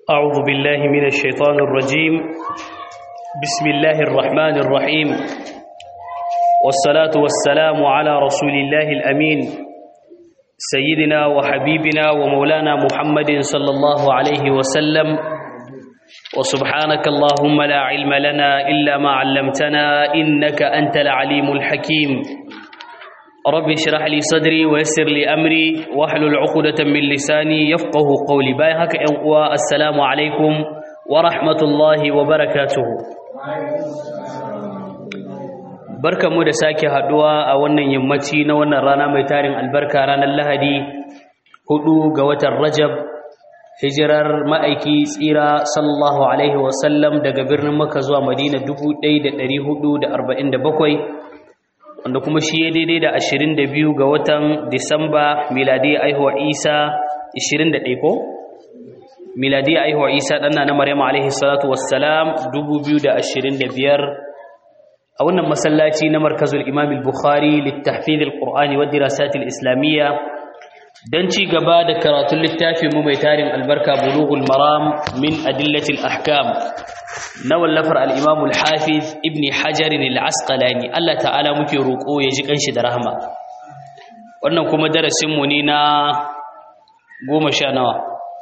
أعوذ بالله من الشيطان الرجيم بسم الله الرحمن الرحيم والصلاة والسلام على رسول الله الأمين سيدنا وحبيبنا ومولانا محمد صلى الله عليه وسلم وسبحانك اللهم لا علم لنا إلا ما علمتنا إنك أنت العليم الحكيم رب اشرح لي صدري ويسر لي أمري واحلل عقدة من لساني يفقه قولي باي هكا السلام عليكم ورحمة الله وبركاته barkamu da sake haduwa a wannan yammaci na wannan rana mai tarin albarka ranar lahadi hudu ga watan rajab hijirar ma'aiki tsira sallallahu alaihi wasallam daga birnin maka zuwa madina 1447 wanda kuma shi ya daidai da 22 ga watan disamba miladi aihuwa isa 21 ko miladi aihuwa isa ɗanna na maryam alaihi salatu wassalam 2025 a wannan masallaci na markazul imam al-bukhari littahfiz al-qur'ani wa dirasat al-islamiyya dan ci gaba da karatun littafin mu mai tarin albarka bulughul maram min adillatil ahkam na wallafar al-imam al-hafiz ibn hajar al-asqalani Allah ta'ala muke roko ya ji kanshi da rahama wannan kuma darasin mu ne na goma sha nawa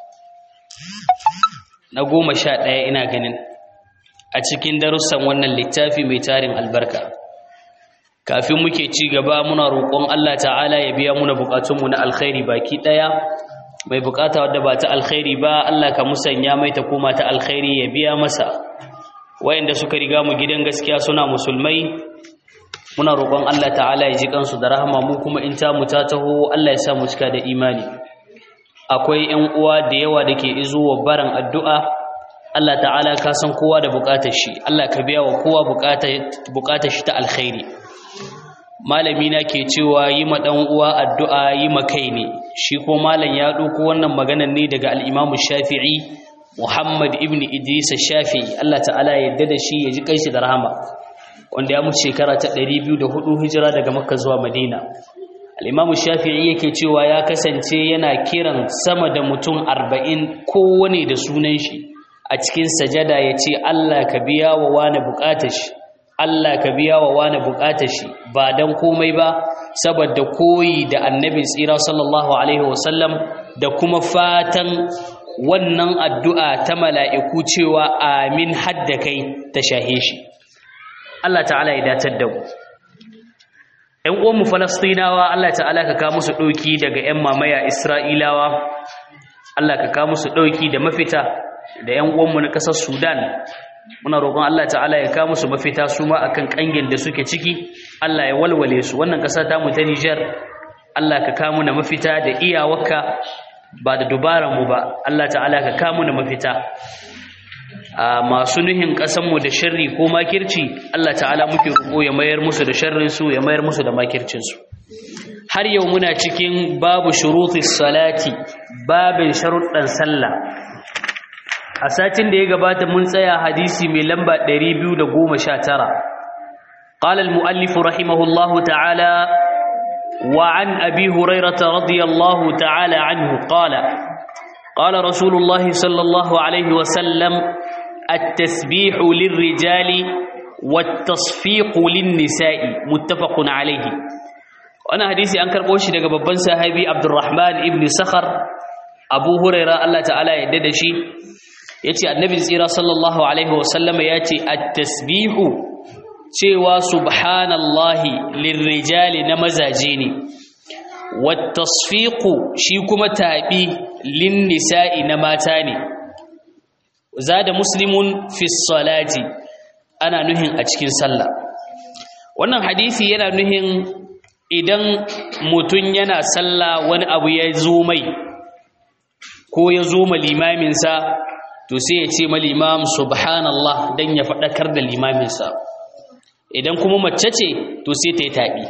na goma sha ɗaya ina ganin a cikin darussan wannan littafi mai tarin albarka kafin muke ci gaba muna roƙon Allah ta'ala ya biya muna buƙatunmu na alkhairi baki ɗaya mai buƙata wadda ba ta alkhairi ba Allah ka musanya mai ta koma ta alkhairi ya biya masa wayanda suka riga mu gidan gaskiya suna musulmai muna roƙon Allah ta'ala ya ji kansu da rahama mu kuma in ta mu ta taho Allah ya sa mu cika da imani akwai ƴan uwa da yawa da ke izuwa baran addu'a Allah ta'ala ka san kowa da bukatar shi Allah ka biya wa kowa bukatar shi ta alkhairi malami na ke cewa yi ma dan uwa addu'a yi ma kai ne shi ko malam ya dauko wannan maganar ne daga al-Imam Shafi'i Muhammad ibn Idris Shafi'i Allah ta'ala ya yarda da shi ya ji kanshi da rahama wanda ya mutu shekara ta 204 hijira daga Makka zuwa Madina al-Imam Shafi'i yake cewa ya kasance yana kiran sama da mutum 40 kowane da sunan shi a cikin sajada ya ce Allah ka biya wa wani bukatar shi Allah ka biya wa wani bukatar shi ba dan komai ba saboda koyi da annabin tsira sallallahu alaihi wasallam da kuma fatan wannan addu'a ta mala'iku cewa amin hadda kai ta shahe shi Allah ta'ala ya datar da mu ‘yan uwanmu falastinawa Allah ta'ala ka kawo musu ɗauki daga ‘yan mamaya isra'ilawa Allah ka kawo musu ɗauki da mafita da ‘yan uwanmu na ƙasar Sudan, muna roƙon Allah ta'ala ya kawo musu mafita su ma akan ƙangin da suke ciki, Allah ya walwale su, wannan ƙasa ta mu ta Nijar, Allah ka kawo na mafita da iyawarka ba da dubaranmu ba, Allah ta'ala ka kawo na mafita. A masu nuhin ƙasanmu da sharri ko makirci, Allah ta'ala muke roƙo ya mayar musu da sharrinsu, ya mayar musu da makircinsu. Har yau muna cikin babu shurutis salati, babin sharuɗan sallah. a satin da ya gabata mun tsaya hadisi mai lamba 219 qala al-muallif rahimahullahu ta'ala wa an abi hurairah radiyallahu ta'ala anhu qala qala rasulullah sallallahu alayhi wa sallam at-tasbih lirrijali wat-tasfiq lin-nisa'i muttafaqun alayhi wannan hadisi an karbo shi daga babban sahabi Abdurrahman ibn Sakhar Abu Hurairah Allah ta'ala ya yarda da shi ya ce annabi tsira sallallahu alaihi wasallama ya ce at-tasbihu cewa subhanallahi lirrijali na mazaje ne wat-tasfiqu shi kuma tabi lin-nisa'i na mata ne zada muslimun fi salati ana nuhin a cikin sallah wannan hadisi yana nuhin idan mutun yana sallah wani abu ya zo mai ko ya zo ma limaminsa to sai ya ce mal imam subhanallah dan ya faɗakar da limaminsa idan kuma mace ce to sai ta yi taɓi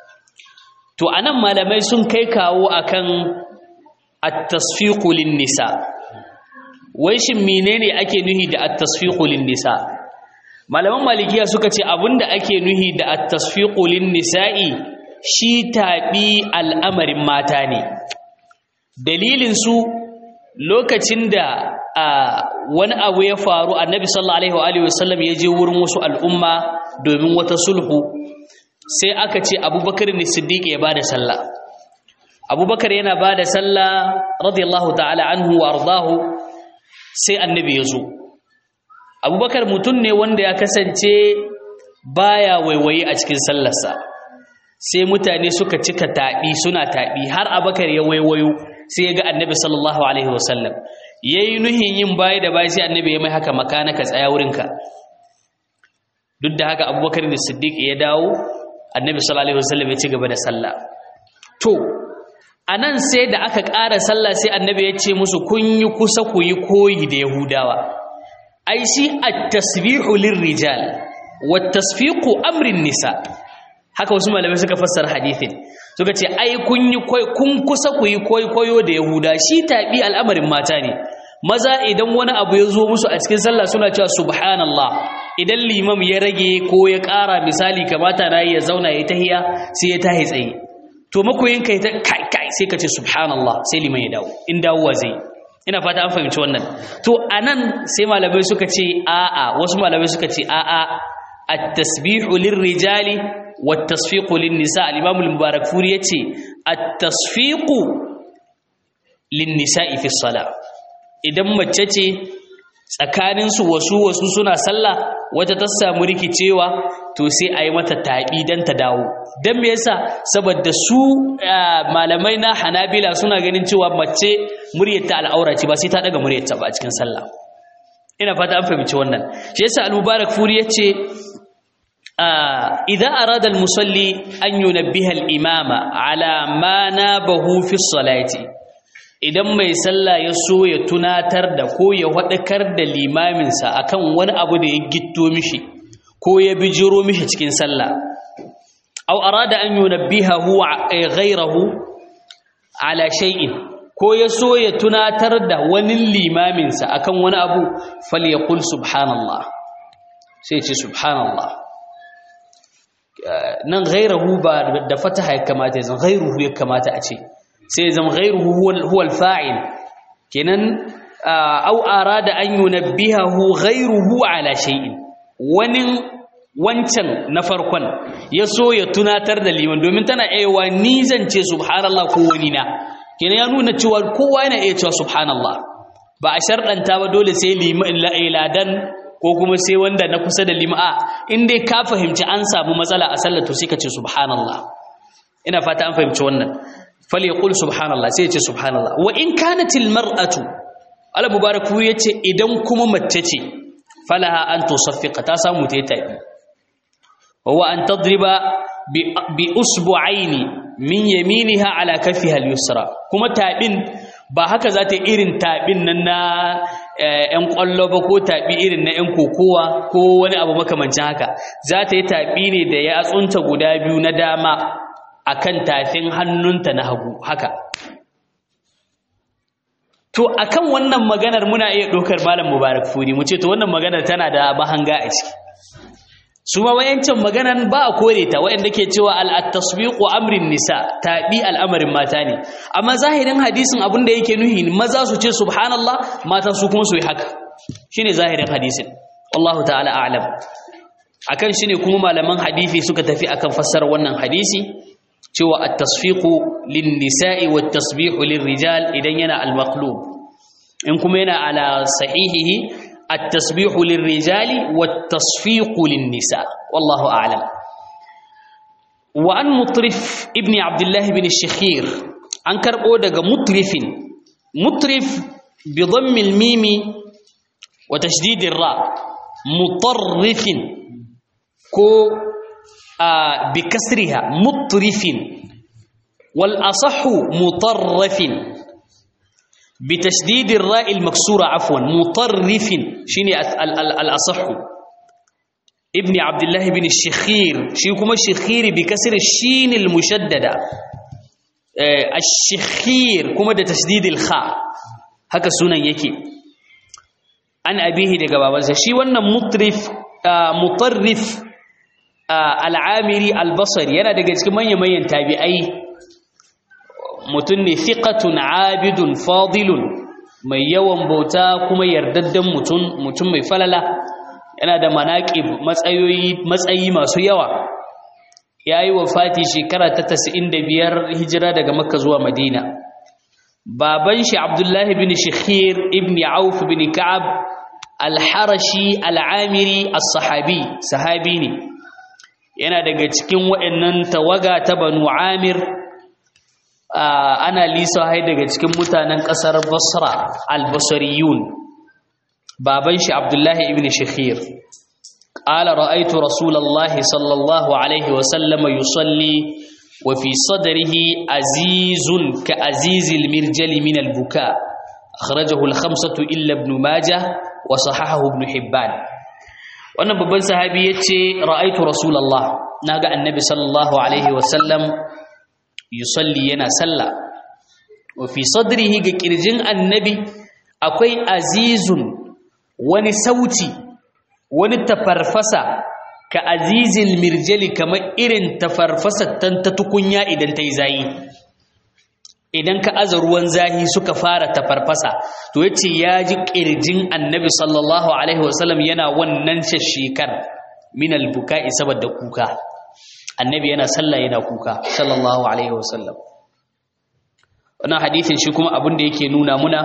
to anan malamai sun kai kawo akan at-tasfiqu lin-nisa wai shin menene ake nuhi da at-tasfiqu lin-nisa malaman malikiya suka ce abinda ake nuhi da at-tasfiqu lin-nisa'i shi taɓi al'amarin mata ne dalilin su lokacin da wani abu ya faru annabi sallallahu alaihi wa alihi wasallam ya je wurin wasu al'umma domin wata sulhu sai aka ce abubakar ne siddiq ya bada sallah abubakar yana bada sallah radiyallahu ta'ala anhu wa ardahu sai annabi ya zo abubakar mutum ne wanda ya kasance baya waiwaye a cikin sallarsa sai mutane suka cika taɓi suna taɓi har abubakar ya waiwayo sai ya ga annabi sallallahu alaihi wasallam ya yi nuhin yin baya da baya sai annabi ya mai haka makana ka tsaya wurinka duk da haka abubakar da siddiq ya dawo annabi sallallahu alaihi wasallam ya ci gaba da sallah to anan sai da aka ƙara sallah sai annabi ya ce musu kun yi kusa ku yi koyi da yahudawa ai shi at-tasbihu lirrijal wat-tasfiqu amrin nisa haka wasu malamai suka fassara hadithin suka ce ai kun yi kun kusa ku yi koyo da yahuda shi tabi al'amarin mata ne maza idan wani abu ya zo musu a cikin sallah suna cewa subhanallah idan limam ya rage ko ya ƙara misali kamata na ya zauna ya tahiya sai ya tahi tsaye to makoyin kai ta kai kai sai ka ce subhanallah sai liman ya dawo in dawowa zai ina fata an fahimci wannan to anan sai malamai suka ce a'a wasu malamai suka ce a'a at-tasbihu lirrijali wat-tasfiqu lin-nisa al-imam al-mubarak furi yace at-tasfiqu lin-nisa'i fi salah idan mace ce tsakanin su wasu wasu suna sallah wata ta samu rikicewa to sai a yi mata taɓi don ta dawo don me yasa saboda su malamai na hanabila suna ganin cewa mace muryarta al'aura ce ba sai ta daga muryarta ba a cikin sallah ina fata an fahimci wannan shi yasa al-mubarak furi yace idan arada al-musalli an yunabbiha al-imama ala ma nabahu fi salati idan mai sallah ya so ya tunatar da ko ya wadakar da limaminsa akan wani abu da ya gitto mishi ko ya bijiro mishi cikin sallah aw arada an yunabbihahu ghayrahu ala shay'in ko ya so ya tunatar da wani limaminsa akan wani abu falyaqul subhanallah sai ce subhanallah nan ghayrahu ba da fataha ya kamata ya zan ghayruhu ya kamata a ce sai zan ghayruhu huwa al-fa'il kenan aw arada an yunabbihahu ghayruhu ala shay'in wani wancan na farkon ya so ya tunatar da liman domin tana aiwa ni zan ce subhanallah ko wani na kenan ya nuna cewa kowa yana iya cewa subhanallah ba a sharɗanta ba dole sai ladan ko kuma sai wanda na kusa da lima'a in dai ka fahimci an samu matsala a sallar to sai ka ce subhanallah ina fata an fahimci wannan fal yaqul subhanallah sai ya ce subhanallah wa in kanatil mar'atu ala mubaraku yace idan kuma mace ce falaha an tusaffiqa ta samu ta yi tabi wa an tadriba bi usbu'aini min yaminiha ala kafiha al-yusra kuma tabin ba haka za ta irin tabin nan na ƴan ƙwallo ba ko tabi irin na ƴan kokowa ko wani abu makamancin haka za ta yi tabi ne da ya tsunta guda biyu na dama akan tafin hannunta na hagu haka to akan wannan maganar muna iya ɗaukar malam mubarak furi mu ce to wannan maganar tana da bahanga a ciki su ma wayancin maganar ba a kore ta wayanda ke cewa al-tasbiqu amrin nisa tabi al'amarin mata ne amma zahirin hadisin abin da yake nuhi maza su ce subhanallah mata su kuma su yi haka shine zahirin hadisin wallahu ta'ala a'lam akan shine kuma malaman hadisi suka tafi akan fassara wannan hadisi cewa at-tasfiqu lin-nisa'i wat-tasbihu lir-rijal idan yana al-maqlub in kuma yana ala sahihihi at-tasbihu lir-rijali wat-tasfiqu lin-nisa wallahu a'lam wa an mutrif ibn abdullah ibn ash-shakhir an karbo daga mutrifin mutrif bi dhammi al-mim wa tashdid ar-ra mutarrifin ko بكسرها مطرف والأصح مطرف بتشديد الراء المكسورة عفوا مطرف شيني الأصح ابن عبد الله بن الشخير شيكم الشخير بكسر الشين المشددة الشخير كما تشديد الخاء هكا سنة يكي an abihi daga babansa shi wannan mutrif mutarrif al'amiri albasari yana daga cikin manya-manyan tabi'ai mutum ne fiqatun abidun fadilun mai yawan bauta kuma yardaddan mutum mutum mai falala yana da manaqib matsayoyi matsayi masu yawa yayi wafati shekara ta 95 hijira daga makka zuwa madina baban shi abdullahi bin shikhir ibn auf bin ka'ab al-harashi al-amiri as-sahabi sahabi ne yana daga cikin waɗannan tawaga ta banu amir ana lisa hai daga cikin mutanen ƙasar basra al-basriyun baban shi abdullahi ibn shikhir قال رأيت رسول الله صلى الله عليه وسلم يصلي وفي صدره عزيز كعزيز المرجل من البكاء أخرجه الخمسة إلا ابن ماجه وصححه ابن حبان wannan babban sahabi ya ce ra'aitu rasulallah na ga annabi sallallahu alaihi wasallam yusalli yana sallah wa fi sadrihi ga kirjin annabi akwai azizun wani sauti wani tafarfasa ka azizil mirjali kamar irin tafarfasa ta tukunya idan ta yi zayi idan ka aza ruwan zahi suka fara tafarfasa to yace ya ji kirjin annabi sallallahu alaihi wasallam yana wannan shashikar min albuka'i saboda kuka annabi yana sallah yana kuka sallallahu alaihi wasallam wannan hadisin shi kuma abin da yake nuna muna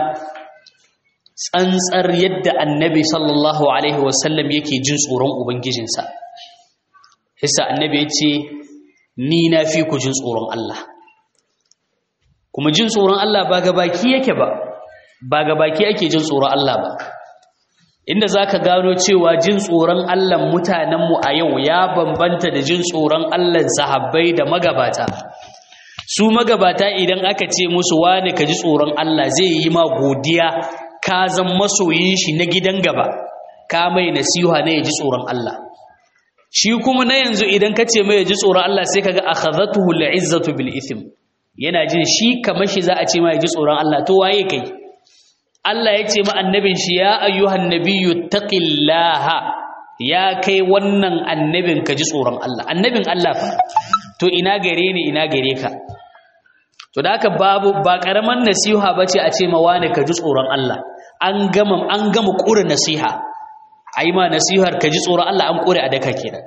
tsantsar yadda annabi sallallahu alaihi wasallam yake jin tsoron ubangijinsa hissa annabi yace ni na fi ku jin tsoron Allah kuma jin tsoron Allah ba ga baki yake ba ba ga baki ake jin tsoron Allah ba inda zaka gano cewa jin tsoron Allah mutanenmu a yau ya bambanta da jin tsoron Allah sahabbai da magabata su magabata idan aka ce musu wane ka ji tsoron Allah zai yi ma godiya ka zan masoyin shi na gidan gaba ka mai nasiha ne ya ji tsoron Allah shi kuma na yanzu idan ka ce mai ya ji tsoron Allah sai kaga akhadhatuhu al'izzatu bil ithm yana jin shi kamar shi za a ce ma ya ji tsoron Allah to waye kai Allah ya ce ma annabin shi ya ayyuhan nabiyyu taqillaha ya kai wannan annabin ka ji tsoron Allah annabin Allah fa to ina gare ni ina gare ka to da haka babu ba karaman nasiha bace a ce ma wani ka ji tsoron Allah an gama an gama kura nasiha ai ma nasihar ka ji tsoron Allah an kure a daka kenan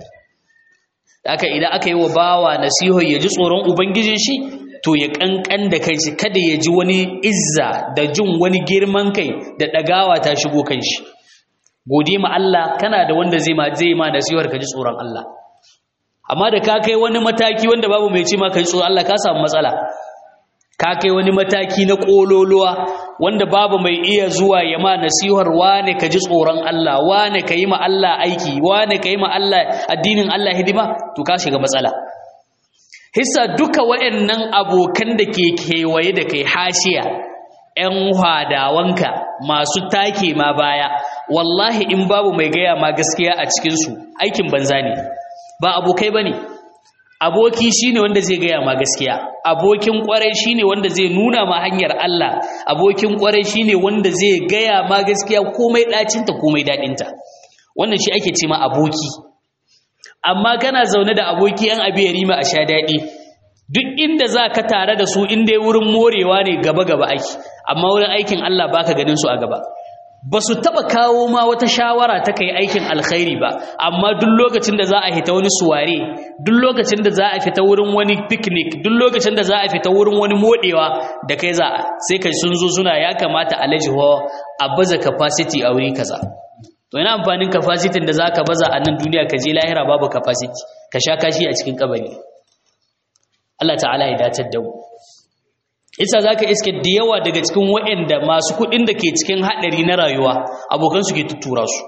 haka idan aka yi wa bawa nasihar ya ji tsoron ubangijin shi to ya kankan da kai kada ya ji wani izza da jin wani girman kai da dagawa ta shigo kan shi gode ma Allah kana da wanda zai ma zai ma nasihar ka ji tsoron Allah amma da ka kai wani mataki wanda babu mai ce ma ka ji tsoron Allah ka samu matsala ka kai wani mataki na kololuwa wanda babu mai iya zuwa ya ma nasihar wane ka ji tsoron Allah wane ka yi ma Allah aiki wane ka yi ma Allah addinin Allah hidima to ka shiga matsala hissa duka waɗannan abokan da ke kewaye da kai hashiya ‘yan hadawanka masu take ma baya wallahi in babu mai gaya ma gaskiya a cikinsu aikin banza ne ba abokai ba ne aboki shine wanda zai gaya ma gaskiya abokin kwarai shine wanda zai nuna ma hanyar Allah abokin kwarai shine wanda zai gaya ma gaskiya komai ɗacinta komai daɗinta wannan shi ake ce ma aboki amma kana zaune da aboki yan abi ya rima a sha daɗi duk inda za ka tare da su inda wurin morewa ne gaba-gaba aiki amma wurin aikin Allah ba ka ganin su a gaba ba su taɓa kawo ma wata shawara ta kai aikin alkhairi ba amma duk lokacin da za a fita wani suware duk lokacin da za a fita wurin wani picnic duk lokacin da za a fita wurin wani modewa da kai za sai kai sun zo suna ya kamata alaji ho a baza capacity a wuri kaza to ina amfanin capacity da zaka baza a nan duniya ka je lahira babu capacity ka sha kashi a cikin kabari Allah ta'ala ya datar da mu isa zaka iske da yawa daga cikin waɗanda masu kuɗin da ke cikin haɗari na rayuwa abokan su ke tuttura su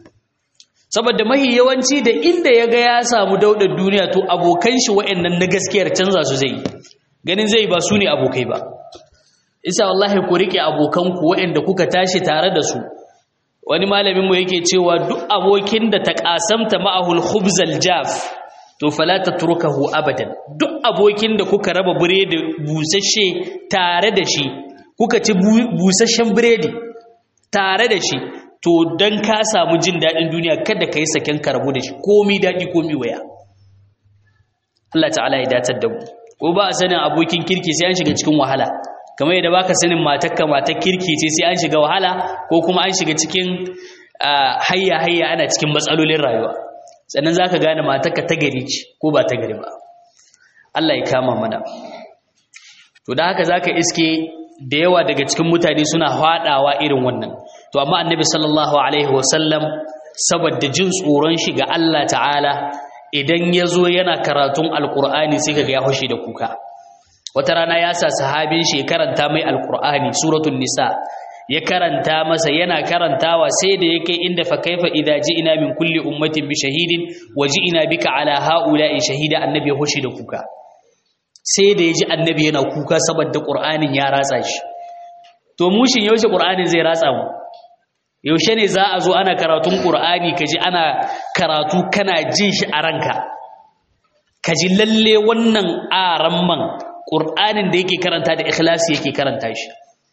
saboda mahi yawanci da inda ya ga ya samu daudar duniya to abokan shi waɗannan na gaskiyar canza su zai ganin zai ba su ne abokai ba isa wallahi ku rike abokanku waɗanda kuka tashi tare da su wani malamin mu yake cewa duk abokin da ta kasamta ma'ahul khubzal jaf to fala tatrukahu abadan duk abokin da kuka raba biredi busasshe tare da shi kuka ci busasshen biredi tare da shi to dan ka samu jin dadin duniya kada kai saken karbu da shi komai dadi komai waya Allah ta'ala ya datar da mu ko ba a sanin abokin kirki sai an shiga cikin wahala kamar yadda baka sanin matakka matar kirki ce sai an shiga wahala ko kuma an shiga cikin hayya hayya ana cikin matsalolin rayuwa sannan zaka gane matakka ta gari ce ko ba ta gari ba Allah ya kama mana to da haka zaka iske da yawa daga cikin mutane suna hadawa irin wannan to amma annabi sallallahu alaihi wasallam saboda jin tsoron shi ga Allah ta'ala idan ya zo yana karatun alkur'ani sai kaga ya hushe da kuka wata rana ya sa sahabin shi ya karanta mai alkur'ani suratul nisa ya karanta masa yana karantawa sai da ya kai inda fa kaifa idza ji'na min kulli ummatin bi shahidin wa ji'na bika ala haula'i shahida annabi ya hushe da kuka sai da ya ji annabi yana kuka saboda qur'anin ya ratsa shi to mushin yaushe qur'anin zai ratsa mu yaushe ne za a zo ana karatun ƙur'ani ka ji ana karatu kana jin shi a ranka ka ji lalle wannan aran man ƙur'anin da yake karanta da ikhlasi yake karanta shi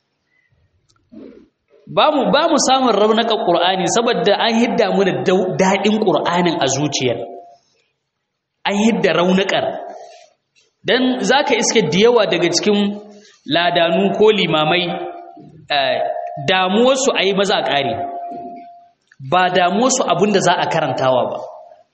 ba mu samun raunakan ƙur'ani saboda an hidda mu da daɗin ƙur'anin a zuciyar an hidda raunakar don za ka iske da yawa daga cikin ladanu ko limamai damuwarsu a yi maza a ƙare ba damuwarsu abinda za a karantawa ba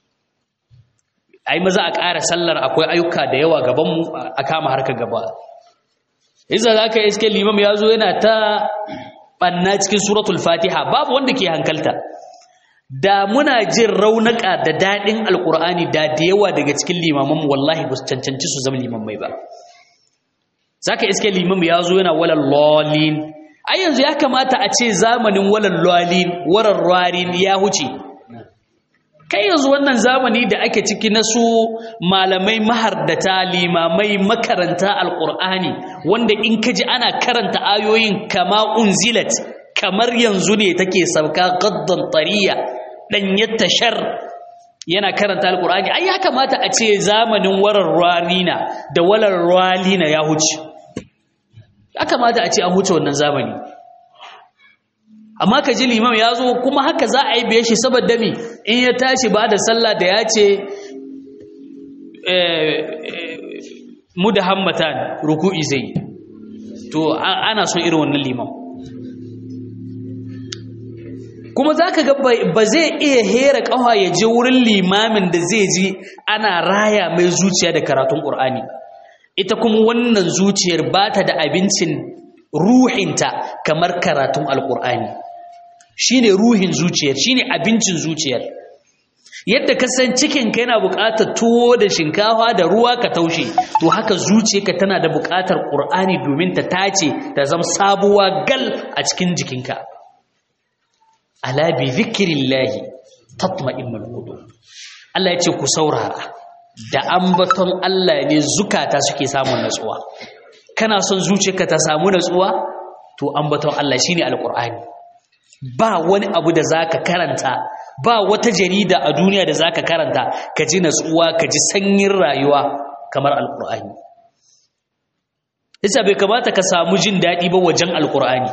a yi maza a ƙara sallar akwai ayyuka da yawa gabanmu a kama harka gaba isa za ka iske limam ya zo yana ta ɓanna cikin suratul fatiha babu wanda ke hankalta da muna jin raunaka da daɗin alƙur'ani da da yawa daga cikin limamanmu wallahi ba su cancanci su zama limamai ba za ka iske limam ya zo yana walal lolin ai yanzu ya kamata a ce zamanin walal lolin warar rarin ya huce kai yanzu wannan zamani da ake ciki na su malamai mahardata limamai makaranta alƙur'ani wanda in ka ji ana karanta ayoyin kama unzilat kamar yanzu ne take sauka gaddan tariya ɗanyar tashar yana karanta alƙur'ani ai ya kamata a ce zamanin warar ralina da walar ralina ya huce ya kamata a ce an huce wannan zamani amma ka ji limam ya zo kuma haka za a yi biye shi saboda mi in ya tashi ba da sallah da ya ce mu da hammatan ruku'i zai to ana son irin wannan limam kuma za ka ga ba zai iya hera ƙawa ya je wurin limamin da zai ji ana raya mai zuciya da karatun ƙur'ani ita kuma wannan zuciyar ba ta da abincin ruhinta kamar karatun alƙur'ani shine ruhin zuciyar shine abincin zuciyar yadda ka san cikinka yana buƙatar tuwo da shinkafa da ruwa ka taushe to haka zuciyarka tana da buƙatar ƙur'ani domin ta tace ta zama sabuwa gal a cikin jikinka ala bi zikrillahi tatma'innul qulub Allah ya ce ku saurara da ambaton Allah ne zukata suke samun natsuwa kana son zuciyarka ta samu natsuwa to ambaton Allah shine alqur'ani ba wani abu da zaka karanta ba wata jarida a duniya da zaka karanta ka ji natsuwa ka ji sanyin rayuwa kamar alqur'ani yasa bai kamata ka samu jin daɗi ba wajen alqur'ani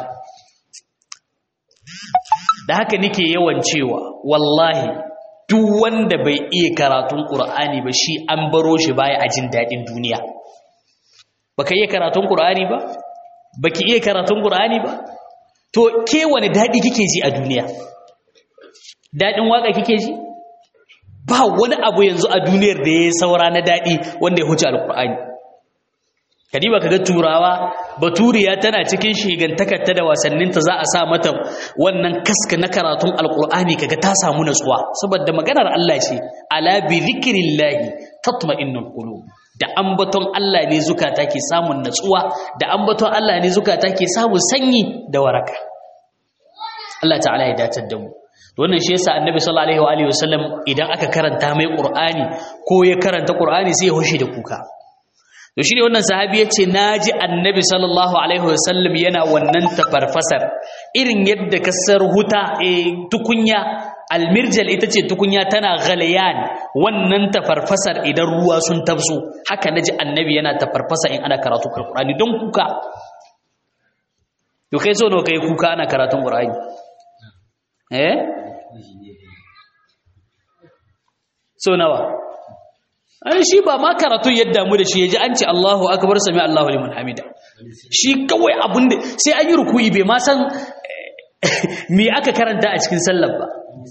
da haka nake yawan cewa wallahi duk wanda bai iya karatun qur'ani ba shi an baro shi baya a jin daɗin duniya baka iya karatun qur'ani ba baki iya karatun qur'ani ba to ke wani daɗi kike ji a duniya daɗin waka kike ji ba wani abu yanzu a duniyar da ya saura na daɗi wanda ya huce alqur'ani kadiba kaga turawa baturiya tana cikin shigantakarta da wasanninta za a sa mata wannan kaska na karatun alqur'ani kaga ta samu natsuwa saboda maganar Allah ce ala bi zikrillahi tatma'innul qulub da ambaton Allah ne zukata ke samun natsuwa da ambaton Allah ne zukata ke samun sanyi da waraka Allah ta'ala ya datar da mu wannan shi yasa annabi sallallahu alaihi wa sallam idan aka karanta mai qur'ani ko ya karanta qur'ani sai ya hushe da kuka to shine wannan sahabi yace naji annabi sallallahu alaihi wasallam yana wannan tafarfasar irin yadda kasar huta e tukunya almirjal ita ce tukunya tana ghalayan wannan tafarfasar idan ruwa sun tafso haka naji annabi yana tafarfasa in ana karatu alqur'ani don kuka to kai so no kai kuka ana karatun qur'ani eh so nawa ai shi ba ma karatu yadda mu da shi yaji an ce Allahu akbar sami Allahu liman hamida shi kawai abin da sai an yi ruku'i bai ma san me aka karanta a cikin sallar ba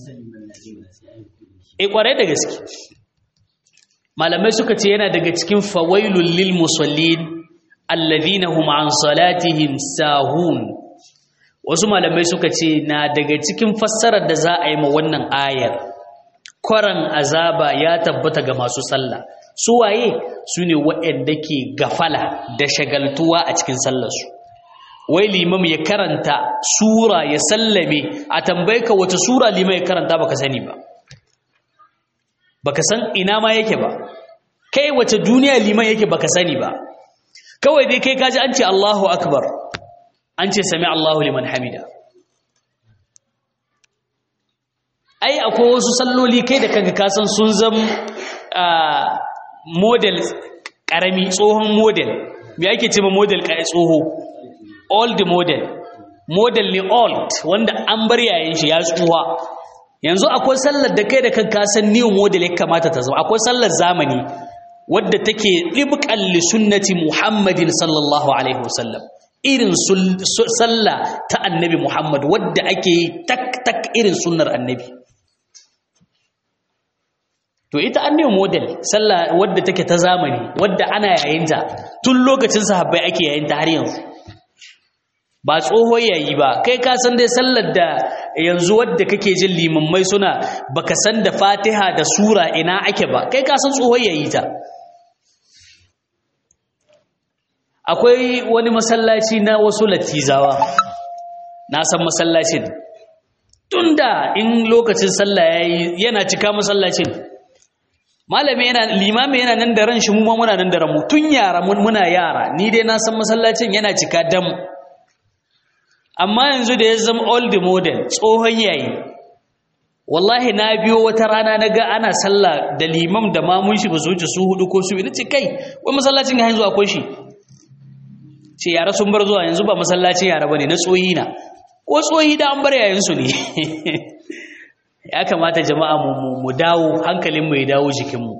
e kwarai da gaske malamai suka ce yana daga cikin fawailul lil musallin alladhina hum an salatihim sahun wasu malamai suka ce na daga cikin fassarar da za a yi ma wannan ayar kwaran azaba ya tabbata ga masu sallah su waye su ne waɗanda ke gafala da shagaltuwa a cikin sallarsu wai limam ya karanta sura ya sallame a tambaye ka wata sura limam ya karanta baka sani ba baka san ina ma yake ba kai wace duniya liman yake baka sani ba kawai dai kai kaji an ce Allahu akbar an ce sami Allahu liman hamida ai akwai wasu salloli kai da kanka kasan sun zam model karami tsohon model me ake ce ma model tsoho old model model ne old wanda an bar yayin shi ya tsuwa yanzu akwai sallar da kai da kanka san new model ya kamata ta zama akwai sallar zamani wadda take ɗibƙan li sunnati muhammadin sallallahu alaihi wasallam irin sallah ta annabi muhammad wadda ake yi tak tak irin sunnar annabi to ita annabi model sallah wadda take ta zamani wadda ana yayinta tun lokacin sahabbai ake yayinta har yanzu ba tsohon yayi ba kai ka san dai sallar da yanzu wadda kake jin limammai suna baka san da fatiha da sura ina ake ba kai ka san tsohon yayi ta akwai wani masallaci na wasu latizawa na san masallacin tunda in lokacin sallah yayi yana cika masallacin malami yana limami yana nan da ran shi mu ma muna nan da ran mu tun yara mun muna yara ni dai na san masallacin yana cika dam amma yanzu da ya zama old model tsohon yayi wallahi na biyo wata rana na ga ana sallah da limam da mamun shi ba su wuce su hudu ko su ina ce kai wai masallacin ga yanzu akwai shi ce yara sun bar zuwa yanzu ba masallacin yara bane na tsohi na ko tsohi da an bar yayin su ne ya kamata jama'a mu mu dawo hankalin mu ya dawo jikin mu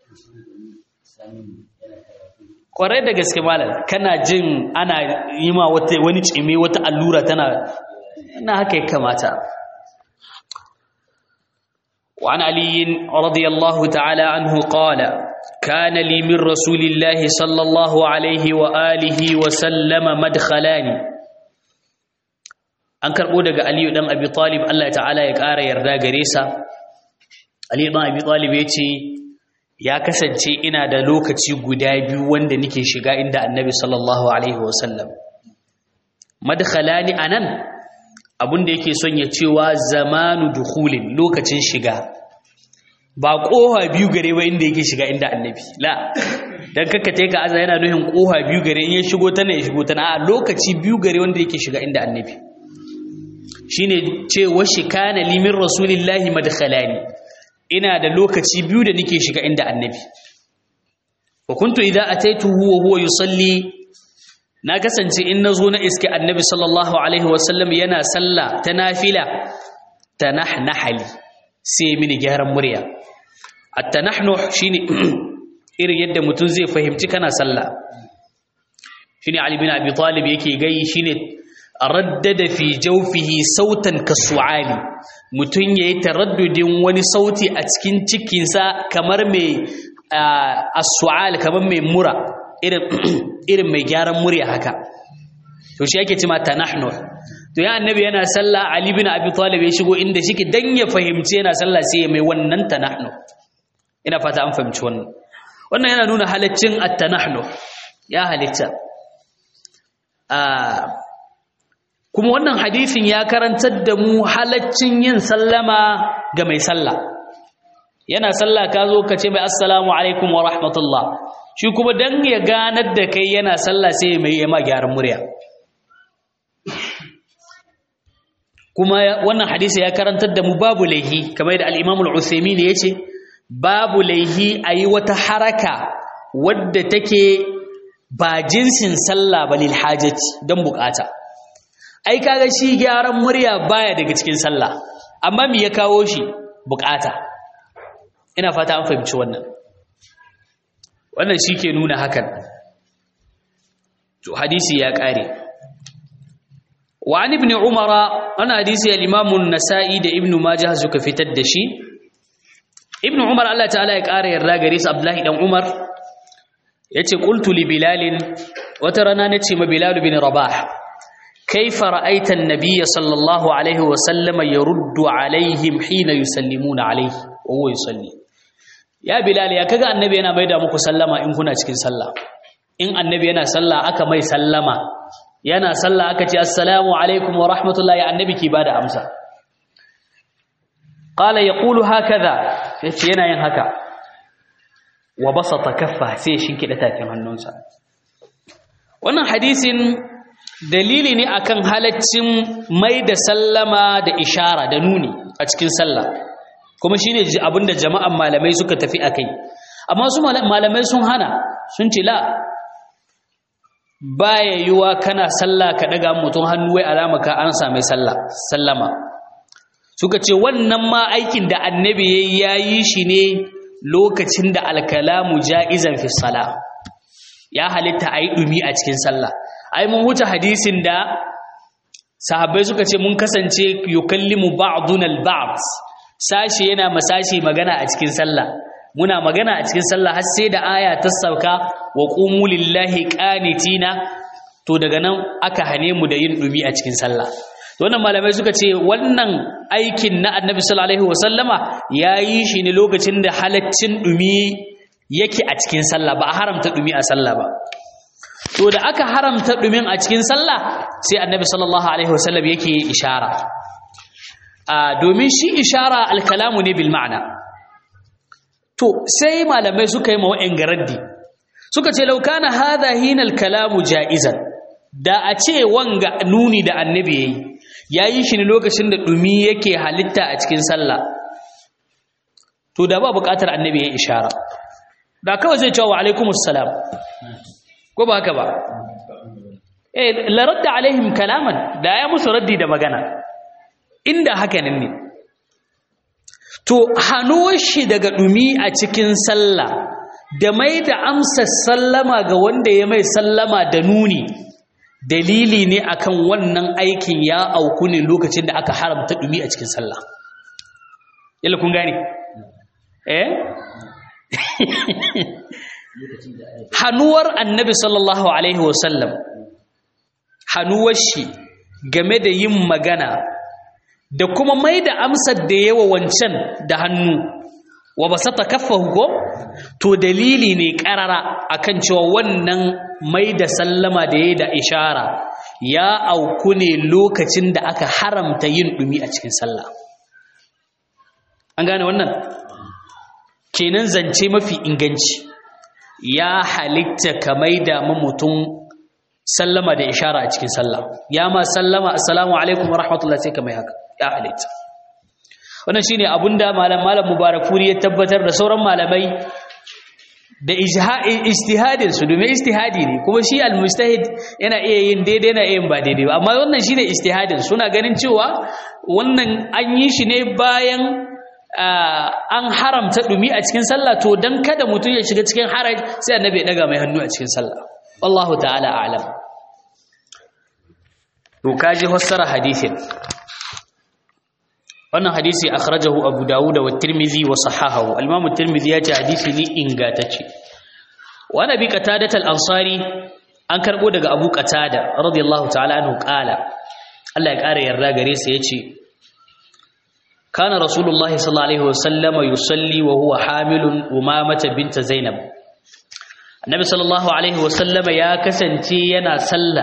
kwarai da gaske malam kana jin ana yi ma wani cime wata allura tana na haka ya kamata وعن علي رضي الله تعالى عنه قال كان لي من رسول الله صلى الله عليه وآله وسلم مدخلان an karɓo daga aliyu ɗan abi talib allah ta'ala ya ƙara yarda gare sa aliyu ɗan abi talib ya ce ya kasance ina da lokaci guda biyu wanda nake shiga inda annabi sallallahu alaihi wasallam madkhalani anan abin da yake son ya cewa zamanu dukhulin lokacin shiga ba koha biyu gare ba inda yake shiga inda annabi la dan kakka take aza yana nuhin koha biyu gare in ya shigo ta ne ya shigo ta na a lokaci biyu gare wanda yake shiga inda annabi shine cewa shi kana limin rasulillahi madkhalani ina da lokaci biyu da nake shiga inda annabi wa kuntu idza ataituhu wa huwa yusalli na kasance in nazo na iske annabi sallallahu alaihi wasallam yana sallah ta nafila tanahnahali sai mini gyaran murya at-tanahnuh shine irin yadda mutum zai fahimci kana sallah shine ali bin abi talib yake gai shine raddada fi jawfihi sautan kasu'ali mutum yayi taraddudin wani sauti a cikin cikinsa kamar mai as-su'al kamar mai mura irin irin mai gyaran murya haka to shi yake cewa tanahnu to ya annabi yana sallah ali bin abi talib ya shigo inda shike dan ya fahimci yana sallah sai mai wannan tanahnu ina fata an fahimci wannan wannan yana nuna halaccin at-tanahnu ya halitta kuma wannan hadisin ya karantar da mu halaccin yin sallama ga mai sallah yana sallah ka zo ka ce mai assalamu alaikum wa rahmatullah shi kuma dan ya ganar da kai yana sallah sai mai yama gyaran murya kuma wannan hadisi ya karantar da mu babu laihi kamar da al-Imam al-Uthaymeen yace babu laihi ayi wata haraka wadda take ba jinsin sallah ba lil hajati dan bukata ai kaga shi gyaran murya baya daga cikin sallah amma me ya kawo shi bukata ina fata an fahimci wannan wannan shi ke nuna hakan to hadisi ya kare wa an ibn umara ana hadisi al-imam an-nasa'i da ibn majah suka fitar da shi ibn umar Allah ta'ala ya kare yarda gare su abdullahi dan umar yace qultu li bilal wata rana nace ma bilal bin rabah kaifa ra'aita an-nabiy sallallahu alaihi wa sallama yaruddu alaihim hina yusallimuna alaihi wa huwa yusalli ya bilal ya kaga annabi yana maida muku sallama in kuna cikin sallah in annabi yana sallah aka mai sallama yana sallah aka ce assalamu alaikum wa rahmatullahi annabi ki bada amsa qala yaqulu hakaza yace yana yin haka wa basata kaffa sai shinkida tafin hannunsa wannan hadisin dalili ne akan halaccin mai da sallama da ishara da nuni a cikin sallah kuma shine abinda jama'an malamai suka tafi akai amma su malamai sun hana sun ce la baya yiwa kana sallah ka daga mutum hannu wai alama ka an same sallah sallama suka ce wannan ma aikin da annabi yayi shi ne lokacin da alkalamu ja'izan fi salah ya halitta ayi dumi a cikin sallah ai mun huta hadisin da sahabbai suka ce mun kasance yukallimu ba'duna al-ba'd sashi yana masashi magana a cikin sallah muna magana a cikin sallah har sai da aya ta sauka wa qumu lillahi qanitina to daga nan aka hane mu da yin dumi a cikin sallah to wannan malamai suka ce wannan aikin na annabi sallallahu alaihi wasallama yayi shi ne lokacin da halaccin dumi yake a cikin sallah ba a haramta dumi a sallah ba to da aka haramta dumin a cikin sallah sai annabi sallallahu alaihi wasallam yake ishara a domin shi ishara alkalamu ne bil ma'ana to sai malamai suka yi mawa'in garaddi suka ce laukana hadha hina alkalamu ja'izan da a ce wanga nuni da annabi yayi yayi shi ne lokacin da dumi yake halitta a cikin sallah to da ba buƙatar annabi yayi ishara da kawai zai ce wa alaikumus salam ko ba haka ba eh la radda alaihim kalaman da ya musu raddi da magana inda haka nan ne to hanuwar shi daga dumi a cikin sallah da mai da amsa sallama ga wanda ya mai sallama da nuni dalili ne akan wannan aikin ya auku ne lokacin da aka haramta dumi a cikin sallah yalla kun gane eh hannuwar annabi sallallahu alaihi wasallam hannuwar shi game da yin magana da kuma mai da amsar da yawa wancan da hannu wa ba sata kaffa ko to dalili ne karara akan cewa wannan mai da sallama da ya da ishara ya auku ne lokacin da aka haramta yin dumi a cikin sallah an gane wannan kenan zance mafi inganci ya halitta ka maida mutum sallama da ishara a cikin sallah ya ma sallama assalamu alaikum wa rahmatullahi sai ka mai haka ya halitta wannan shine abunda malam malam mubarakuri ya tabbatar da sauran malamai da ijtihadin su domin ijtihadi ne kuma shi almustahid yana iya yin daidai na yin ba daidai ba amma wannan shine ijtihadin suna ganin cewa wannan an yi shi ne bayan an haramta dumi a cikin sallah to dan kada mutum ya shiga cikin haraj sai annabi ya daga mai hannu a cikin sallah wallahu ta'ala a'lam to kaji fassara hadisin wannan hadisi akhrajahu abu dawud wa tirmidhi wa sahahahu al-imam tirmidhi ya ce hadisi ne ingantacce wa nabi qatadah al-ansari an karbo daga abu qatada radiyallahu ta'ala anhu qala Allah ya kare yarda gare sa yace كان رسول الله صلى الله عليه وسلم يصلي وهو حامل أمامة بنت زينب النبي صلى الله عليه وسلم يا كسنتي ينا صلى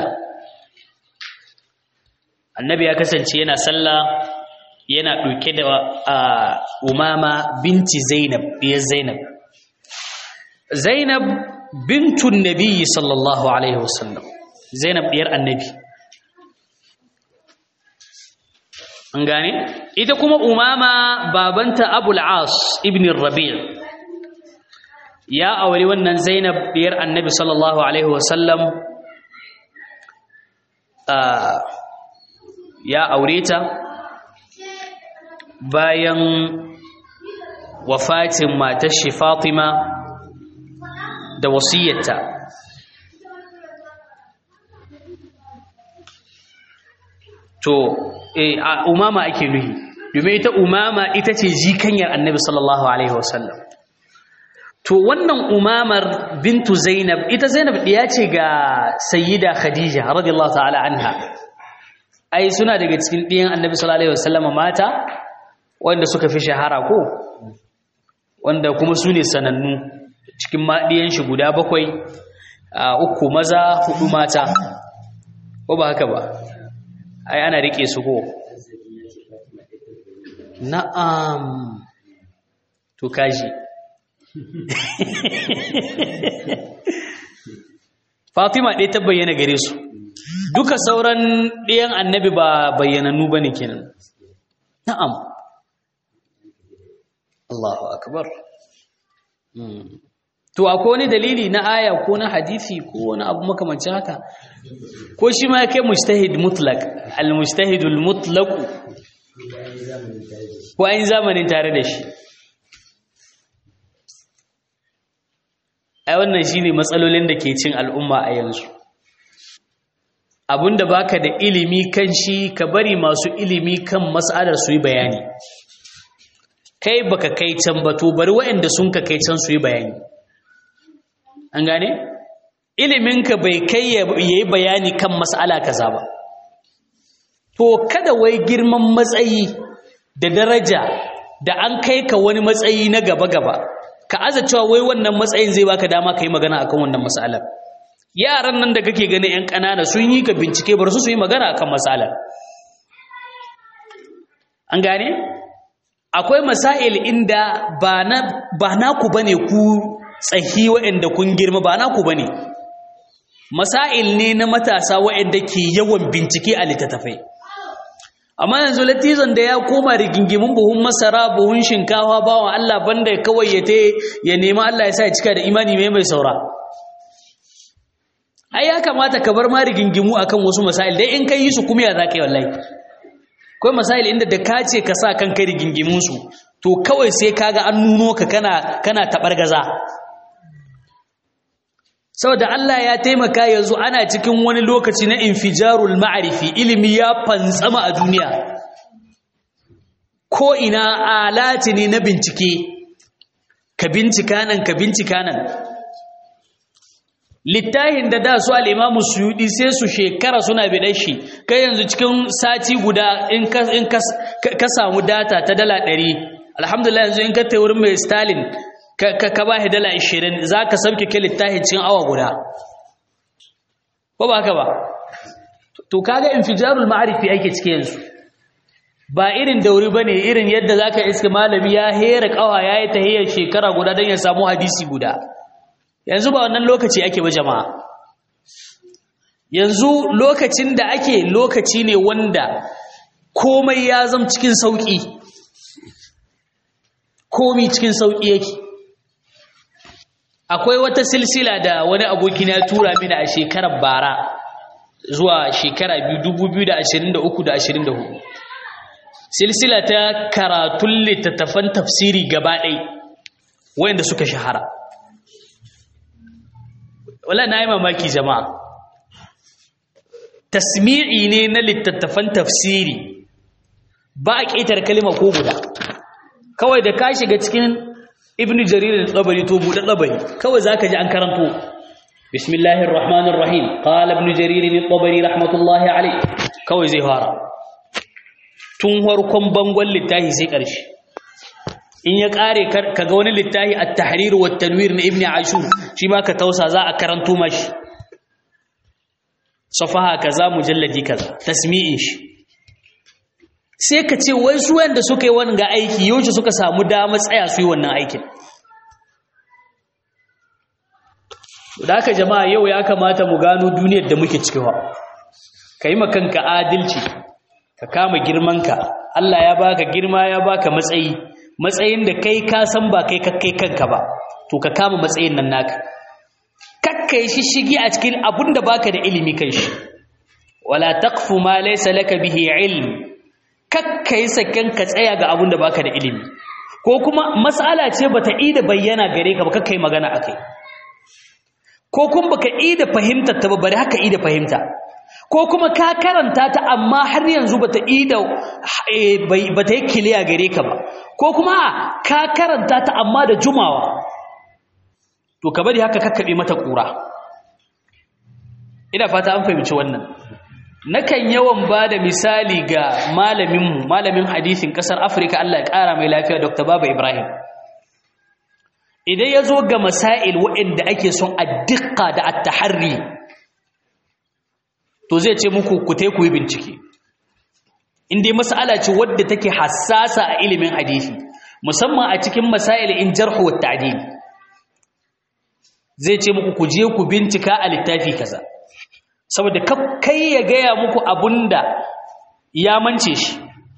النبي يا كسنتي ينا صلى yana ɗauke da umama binti zainab ya zainab zainab bintun nabiyyi sallallahu alaihi wasallam zainab ɗiyar annabi an gane ita kuma umama babanta abul as ibn rabi' ya aure wannan zainab biyar annabi sallallahu alaihi wasallam ya aure ta bayan wafatin matar shi fatima da wasiyyarta to umama ake nuhi domin ita umama ita ce jikanyar annabi sallallahu alaihi wasallam to wannan umamar bintu zainab ita zainab ɗiya ce ga sayyida khadija radiyallahu ta'ala anha ai suna daga cikin ɗiyan annabi sallallahu alaihi wasallam mata wanda suka fi shahara ko wanda kuma su ne sanannu cikin maɗiyan shi guda bakwai uku maza hudu mata ko ba haka ba ai ana rike su ko na'am to kaji Fatima ɗaya ta bayyana gare su duka sauran ɗayan annabi ba bayyanannu ba ne kenan na'am Allahu akbar to akwai wani dalili na aya ko na hadisi ko wani abu makamancin haka ko shi ma kai mujtahid mutlaq al mujtahidul mutlaq ko an zamanin tare da shi ai wannan shine matsalolin da ke cin al'umma a yanzu abinda baka da ilimi kan shi ka bari masu ilimi kan mas'alar su yi bayani kai baka kai can ba to bari waɗanda sun ka kai can su yi bayani an gane iliminka bai kai ya yi bayani kan mas'ala kaza ba to kada wai girman matsayi da daraja da an kai ka wani matsayi na gaba-gaba ka aza cewa wai wannan matsayin zai baka dama ka yi magana akan wannan mas'alar yaran nan da kake gani 'yan ƙanana sun yi ka bincike bar su su yi magana akan mas'alar an gane akwai masail inda ba na ba naku bane ku tsahi waɗanda kun girma ba naku bane masail ne na matasa waɗanda ke yawan bincike a littattafai amma yanzu latizan da ya koma rigingimin buhun masara buhun shinkafa bawan Allah banda kawai ya te ya nemi Allah ya sa ya cika da imani mai mai saura ai ya kamata ka bar ma rigingimu akan wasu masail dai in kai yi su kuma ya zaka yi wallahi akwai masail inda da ka ce ka sa kanka rigingimin su to kawai sai kaga an nuno ka kana kana tabargaza saboda Allah ya taimaka yanzu ana cikin wani lokaci na infijarul ma'arifi ilimi ya fantsama a duniya ko ina alati ne na bincike ka bincika nan ka bincika nan littahin da da su al'imamu suyudi sai su shekara suna biɗar shi kai yanzu cikin sati guda in ka samu data ta dala ɗari alhamdulillah yanzu in ka ta wurin mai stalin ka ba shi dala ashirin za ka sauke ke littahin cikin awa guda ko ba ka ba to kaga infijarul ma'arifi ake cike yanzu ba irin dauri ba ne irin yadda za ka iska malami ya hera ƙawa ya yi tahiyar shekara guda don ya samu hadisi guda yanzu ba wannan lokaci ake ba jama'a yanzu lokacin da ake lokaci ne wanda komai ya zama cikin sauƙi komi cikin sauƙi yake akwai wata silsila da wani abokina ya tura mini a shekarar bara zuwa shekara 2023-2024 silsila ta karatun littattafan tafsiri gaba ɗai wayanda suka shahara wala na yi mamaki jama'a tasmi'i ne na littattafan tafsiri ba a ƙetar kalima ko guda kawai da ka shiga cikin ibn jarir al-tabari to buɗe tabari kawai zaka ji an karanto bismillahir rahmanir rahim qala ibn jarir al-tabari rahmatullahi alayh kawai zai fara tun farkon bangon littafi sai ƙarshe in ya ƙare kaga wani littafi at-tahrir wa tanwir na ibn ashur shi ma ka tausa za a karanto mashi safaha kaza mujalladi kaza tasmi'in shi sai ka ce wai su wanda suka yi wannan ga aiki yaushe suka samu dama tsaya su yi wannan aikin da haka jama'a yau ya kamata mu gano duniyar da muke cikewa ka yi makanka adalci ka kama girmanka Allah ya baka girma ya baka matsayi matsayin da kai ka san ba kai kakkai kanka ba to ka kama matsayin nan naka kakkai shi shigi a cikin abun da baka da ilimi kan shi wala taqfu ma laysa laka bihi ilm kakkai saken ka tsaya ga abun da baka da ilimi ko kuma mas'ala ce bata ida bayyana gare ka ba kakkai magana akai ko kuma baka ida fahimtar ta ba bari haka ida fahimta ko kuma ka karanta ta amma har yanzu bata ida bata yi kiliya gare ka ba ko kuma ka karanta ta amma da jumawa to ka bari haka kakkabe mata kura ina fata an fahimci wannan nakan yawan ba da misali ga malaminmu malamin hadisin ƙasar afirka allah ya ƙara mai lafiya dr baba ibrahim idan ya zo ga masail waɗanda ake son a dukka da attaharri to zai ce muku ku ku yi bincike inda mas'ala ce wadda take hassasa a ilimin hadisi musamman a cikin masail in jarhu wa ta'dil zai ce muku ku je ku bincika a littafi kaza saboda kai ya gaya muku abunda ya mance shi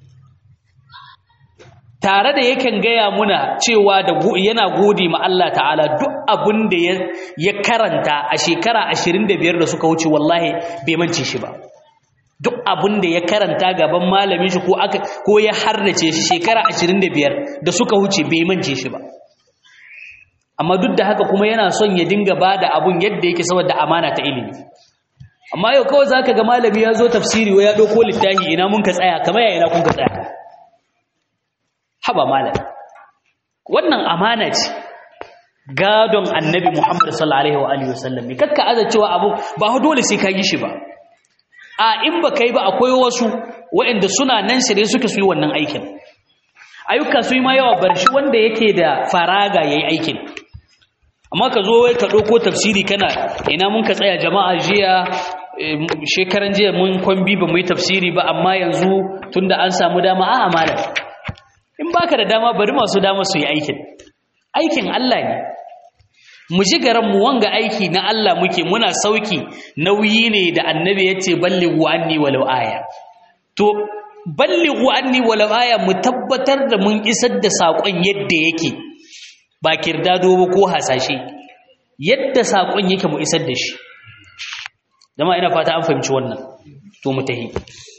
tare da yakan gaya muna cewa da yana gode ma Allah ta'ala duk abunda ya karanta a shekara 25 da suka wuce wallahi bai mance shi ba duk abunda ya karanta gaban malamin shi ko aka ko ya harnace shi shekara 25 da suka wuce bai mance shi ba amma duk da haka kuma yana son ya dinga bada abun yadda yake saboda amana ta ilimi amma yau kawai zaka ga malami ya zo tafsiri wa ya dauko littafi ina mun ka tsaya kamar ya ina kun ka tsaya haba malam wannan amana ce gadon annabi Muhammad sallallahu alaihi wa alihi wasallam ne kakka aza cewa abu ba dole sai ka yi shi ba a in ba kai ba akwai wasu waɗanda suna nan shirye suke su yi wannan aikin ayyuka su yi ma yawa bar shi wanda yake da faraga yayi aikin amma ka zo wai ka ɗauko tafsiri kana ina mun ka tsaya jama'a jiya shekaran jiya mun kwambi ba mu yi tafsiri ba amma yanzu tunda an samu dama a malam in baka da dama bari masu dama su yi aikin aikin Allah ne mu ji garan mu wanga aiki na Allah muke muna sauki nauyi ne da annabi yace ballighu anni walau aya to ballighu anni walau aya mu tabbatar da mun isar da sakon yadda yake ba kirdado ba ko hasashe yadda sakon yake mu isar da shi dama ina fata an fahimci wannan to mu tahi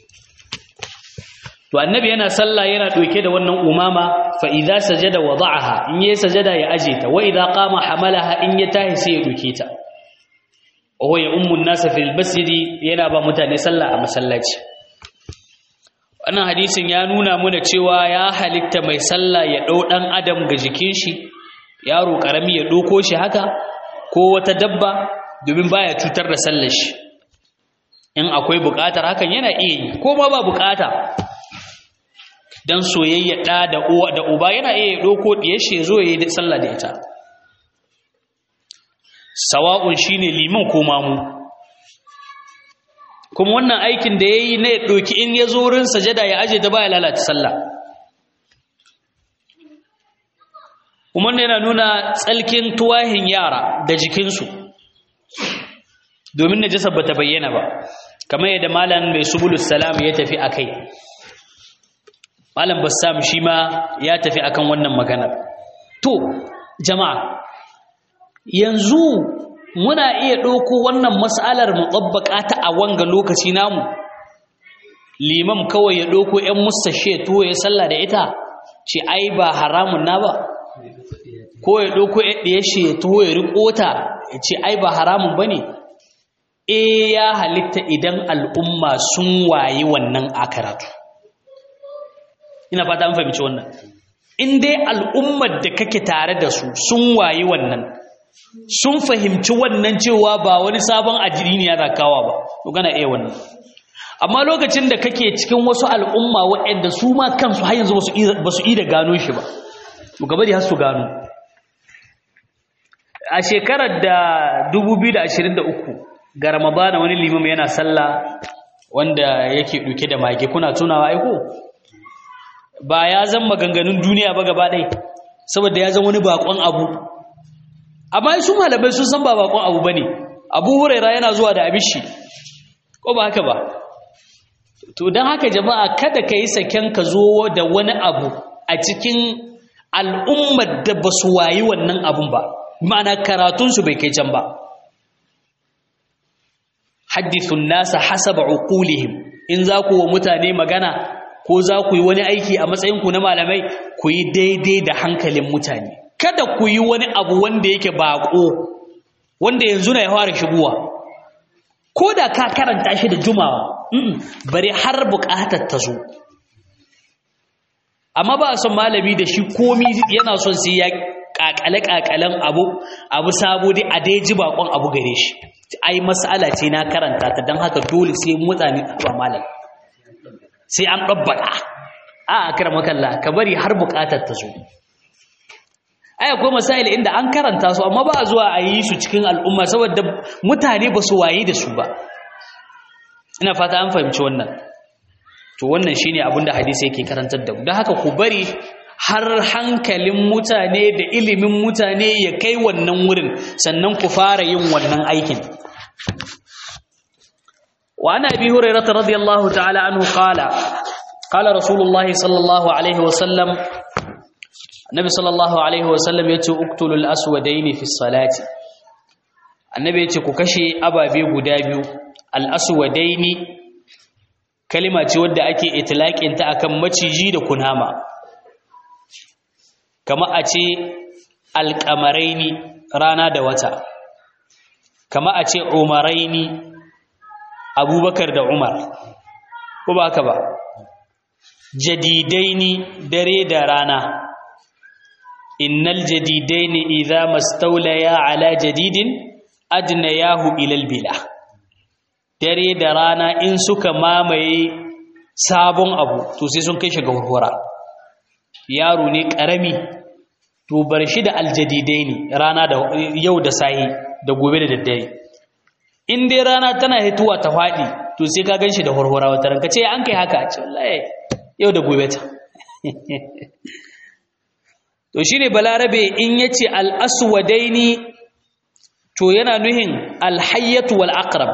to annabi yana sallah yana doke da wannan umama fa idza sajada wada'aha in yayi sajada ya aje ta wa idza qama hamalaha in ya tahi sai ya doke ta wa ya ummu an-nas fil masjidi yana ba mutane sallah a masallaci wannan hadisin ya nuna mana cewa ya halitta mai sallah ya dau dan adam ga jikin shi yaro karami ya doko shi haka ko wata dabba domin baya cutar da sallar shi in akwai bukatar hakan yana iya yi ko ma ba bukata dan soyayya da da uwa da uba yana iya doko diye shi yazo yayi sallah da ita sawa'un shine liman ko mamu kuma wannan aikin da yayi ne doki in yazo wurin sajada ya aje da baya lalata sallah kuma yana nuna tsalkin tuwahin yara da jikinsu domin najasa bata bayyana ba kamar yadda malam mai subulus salam ya tafi akai malam bassam shi ma ya tafi akan wannan maganar to jama'a yanzu muna iya ɗauko wannan mas'alar mu ta a wanga lokaci namu limam kawai ya ɗauko 'yan musashe to ya sallah da ita ce ai ba haramun na ba ko ya ɗauko ɗaya shi ya tuho ya riƙo ta ya ce ai ba haramun ba ne e ya halitta idan al'umma sun wayi wannan a karatu ina fata an fahimci wannan in dai al'ummar da kake tare da su sun wayi wannan sun fahimci wannan cewa ba wani sabon ajiri ne ya zakawa ba to gana iya wannan amma lokacin da kake cikin wasu al'umma waɗanda su ma kansu har yanzu ba su da gano shi ba to gaba da har su gano a shekarar da 2023 ga ramadana wani limam yana sallah wanda yake duke da mage kuna tunawa aiko ba ya zan maganganun duniya ba gaba ɗai saboda ya zan wani bakon abu amma su malamai sun san ba bakon abu bane abu huraira yana zuwa da abishi ko ba haka ba to don haka jama'a kada ka yi saken ka zo da wani abu a cikin al'ummar da ba su wayi wannan abun ba ma'ana karatunsu bai kai can ba haddithun nasa hasaba uqulihim in za ku wa mutane magana ko za ku yi wani aiki a matsayinku na malamai ku yi daidai da hankalin mutane kada ku yi wani abu wanda yake bako wanda yanzu na ya fara shigowa ko da ka karanta shi da jumawa bari har buƙatar ta zo amma ba a son malami da shi komi yana son sai ya kakale-kakalen abu abu sabo dai a dai ji bakon abu gare shi ai mas'ala ce na karanta ta don haka dole sai mutane ba malam sai an ɗabbaka a akira makalla ka bari har buƙatar ta zo ai akwai masail inda an karanta su amma ba a zuwa a yi su cikin al'umma saboda mutane ba su waye da su ba ina fata an fahimci wannan to wannan shine abin da hadisi yake karantar da mu don haka ku bari har hankalin mutane da ilimin mutane ya kai wannan wurin sannan ku fara yin wannan aikin wa ana bi hurairah radiyallahu ta'ala anhu qala qala rasulullahi sallallahu alaihi wa sallam annabi sallallahu alaihi wasallam ya ce uktulul aswadaini fi salati annabi ya ce ku kashe ababe guda biyu al aswadaini kalima ce wadda ake itlaqin ta akan maciji da kunama kama a ce alqamaraini rana da wata kama a ce umaraini abubakar da umar ko ba haka ba jadidaini dare da rana innal jadidaini idza mastawlaya ala jadidin adnayahu ila albila dare da rana in suka mamaye sabon abu to sai sun kai shi ga hurhura yaro ne karami to bar shi da aljadidaini rana da yau da sahi da gobe da daddare in dai rana tana hituwa ta fadi to sai ka ganshi da hurhura wata ranka ce an kai haka ce wallahi yau da gobe ta to shine balarabe in yace al-aswadaini to yana nuhin al-hayyatu wal aqrab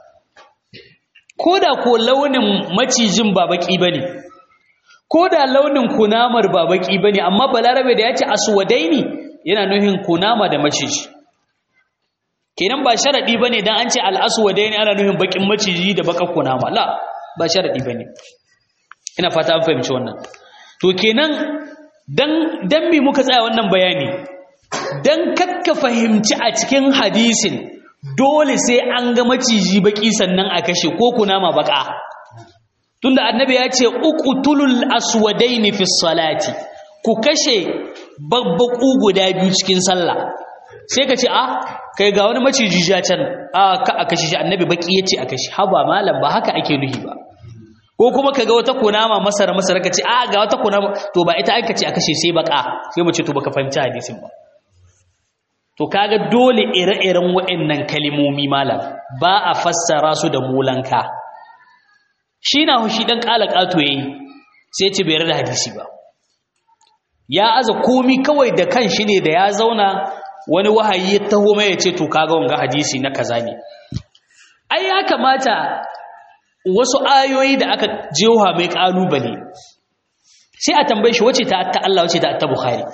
koda ko launin macijin ba baki bane koda launin kunamar ba baki bane amma balarabe da yace aswadaini yana nuhin kunama da maciji kenan ba sharadi bane dan an ce al-aswadaini ana nuhin bakin maciji da bakar kunama la ba sharadi bane ina fata an fahimci wannan to kenan dan dan me muka tsaya wannan bayani dan kakka fahimci a cikin hadisin dole sai an ga maciji baki sannan a kashe ko kunama baka tunda annabi ya ce uqtulul aswadaini fi salati ku kashe babbaku guda biyu cikin sallah sai ka ce a kai ga wani maciji ja can a ka a kashe shi annabi baki yace a kashe haba malam ba haka ake nuhi ba ko kuma kaga wata kunama masara masara kace a ga wata kunama to ba ita aka ce a kashe sai baka sai mu ce to baka fahimci hadisin ba to kaga dole ire-iren waɗannan kalimomi malam ba a fassara su da mulanka shi na hushi dan kala kato yayi sai ce bai da hadisi ba ya aza komi kawai da kan shi ne da ya zauna wani wahayi ya taho mai ya ce to kaga wanga hadisi na kaza ne ai ya kamata wasu ayoyi da aka jewa mai kalubale sai a tambaye shi wace ta ta Allah wace ta ta Bukhari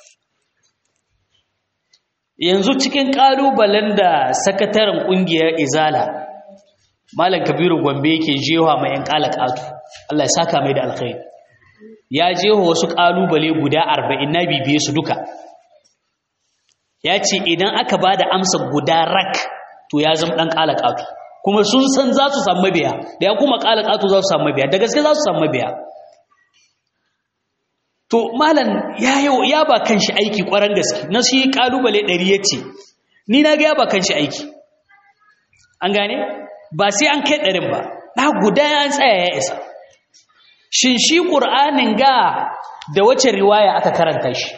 yanzu cikin kalubalen da sakataren kungiyar Izala Malam Kabiru Gombe yake jewa mai yan kalakatu Allah ya saka mai da alkhairi ya jewa wasu kalubale guda 40 na bibiye su duka ya ce idan aka bada amsa guda rak to ya zama dan kalakatu kuma sun san za su samu mabiya da ya kuma ƙala ƙato za su samu mabiya da gaske za su samu mabiya to malam ya yau ya ba kan shi aiki ƙwarar gaske na shi ƙalubale ɗari ya ce ni na ga ya ba kan shi aiki an gane ba sai an kai ɗarin ba na guda ya tsaya ya isa shin shi ƙur'anin ga da wace riwaya aka karanta shi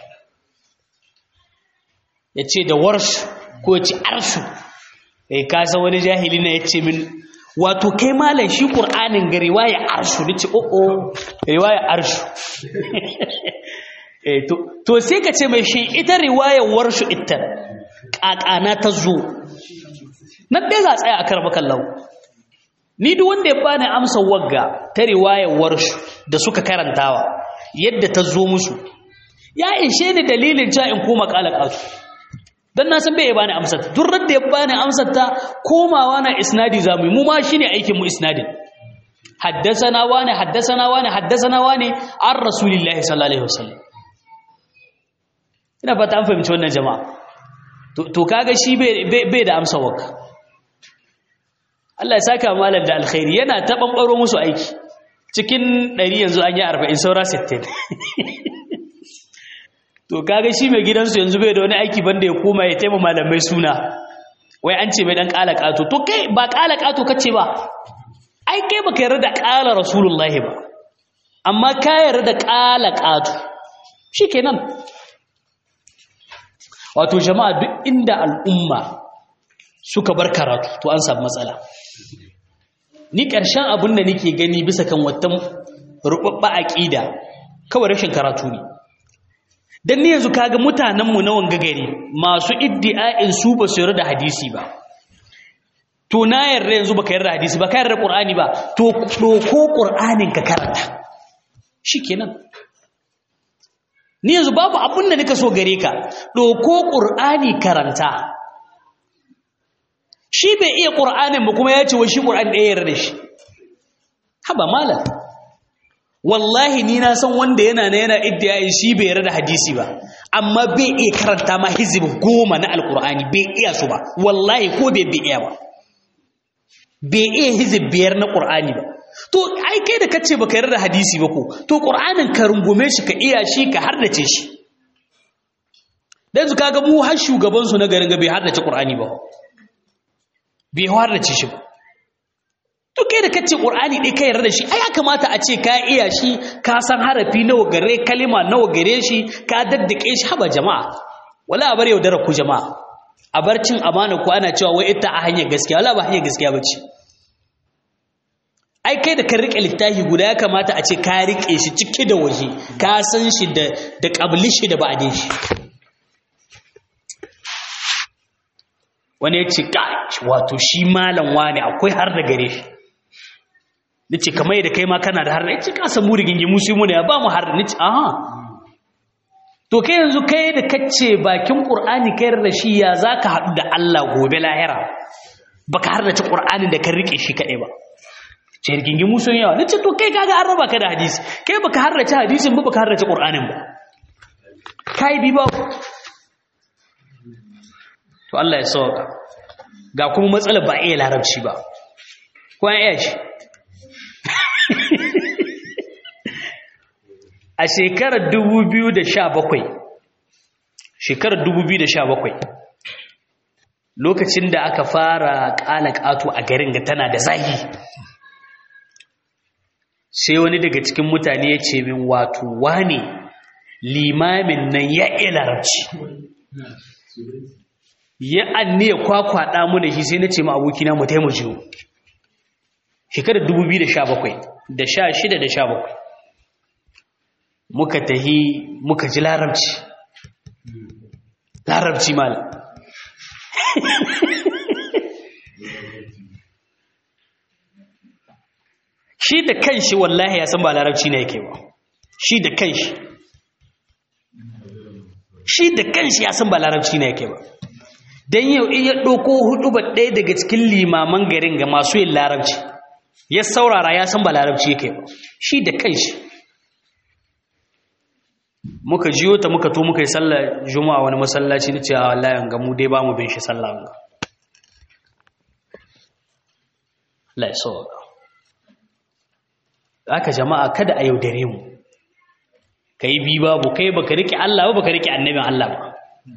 ya ce da warshu ko ya ce arshu eh ka san wani jahili na yace min wato kai malam shi qur'anin ga riwaya arshu nace o o riwaya arshu eh to to sai ka ce mai shi ita riwaya warshu ita kakana ta zo nan dai za tsaya a karba kallau ni duk wanda ya bani amsa wagga ta riwaya warshu da suka karantawa yadda ta zo musu ya ishe ni dalilin cewa in koma kalakatu dan na san bai bani amsar duk da ya bani amsar ta komawa na isnadi zamu mu ma shine aikin mu isnadin haddathana wani haddathana wani haddathana wani an rasulillahi sallallahu alaihi wasallam ina fata an fahimci wannan jama'a to kaga shi bai bai da amsa waka Allah ya saka malam da alkhairi yana ta bambaro musu aiki cikin 100 yanzu an yi 40 saura 60 to kaga shi mai gidansu yanzu bai da wani aiki banda ya koma ya taimaka malamai suna wai an ce mai dan kala kato to kai ba kala kato kace ba ai kai baka yarda da kala rasulullahi ba amma ka yarda da kala kato shikenan wato jama'a duk inda al'umma suka bar karatu to an samu matsala ni ƙarshen abin da nake gani bisa kan wata rubabba aqida kawai rashin karatu ne dan ni yanzu kaga mutanenmu na wanga gari masu iddi'a'in su ba su yarda da hadisi ba to na yarda yanzu baka yarda hadisi ba ka yarda qur'ani ba to doko qur'anin ka karanta shikenan ni yanzu babu abin da nika so gare ka doko qur'ani karanta shi bai iya qur'anin ba kuma ya ce wa shi qur'ani ɗaya yarda da shi haba malam wallahi ni na san wanda yana na yana iddiyayin shi bai yarda da hadisi ba amma bai iya karanta ma hizib goma na alkur'ani bai iya su ba wallahi ko bai bai iya ba bai iya hizib biyar na qur'ani ba to ai kai da kace baka yarda da hadisi ba ko to qur'anin ka rungume shi ka iya shi ka hardace shi dan su kaga mu har shugaban su na garin ga bai hardace qur'ani ba bai hardace shi ba to kai da kace qur'ani dai kai yarda shi ai ya kamata a ce ka iya shi ka san harafi nawa gare kalima nawa gare shi ka daddake shi haba jama'a wala a bar yaudara ku jama'a a bar cin amana ku ana cewa wai ita a hanyar gaskiya wala ba hanyar gaskiya bace ai kai da ka rike littafi guda ya kamata a ce ka rike shi cike da waje ka san shi da da qabli shi da ba'din shi wani ya ce wato shi malam wani akwai har da gare shi nace kamar yadda kai ma kana da har nace ka samu rigingi musu mu ne ba mu har nace aha to kai yanzu kai da kace bakin qur'ani kai da shi ya zaka hadu da Allah gobe lahira baka har da ci qur'anin da ka rike shi kadai ba ce rigingi musu yawa nace to kai kaga an raba ka da hadisi kai baka har da ci hadisin ba baka har da ci qur'anin ba kai bi ba to Allah ya sauka ga kuma matsalar ba iya larabci ba ko an iya shi a shekarar 2017 shekarar 2017 lokacin da aka fara ƙala ƙato a garin ga tana da zahi sai wani daga cikin mutane ya ce min wato wane limamin nan ya iya larabci ya anne ya kwakwaɗa mu da shi sai na ce ma abokina mu taimake mu shekarar 2017 da 16 da 17 muka tahi muka ji larabci larabci mal shi da kanshi wallahi ya san ba larabci ne yake ba shi da kanshi shi da kanshi ya san ba larabci ne yake ba don yau in ya ɗauko hudu ba ɗaya daga cikin limaman garin ga masu yin larabci ya saurara ya san ba larabci yake ba shi da kanshi muka jiyo ta muka to muka yi sallar juma'a wani masallaci na cewa wallahi ga mu dai ba mu bin shi sallah ga la so aka jama'a kada a yaudare mu kai bi babu kai baka rike Allah ba baka rike annabin Allah ba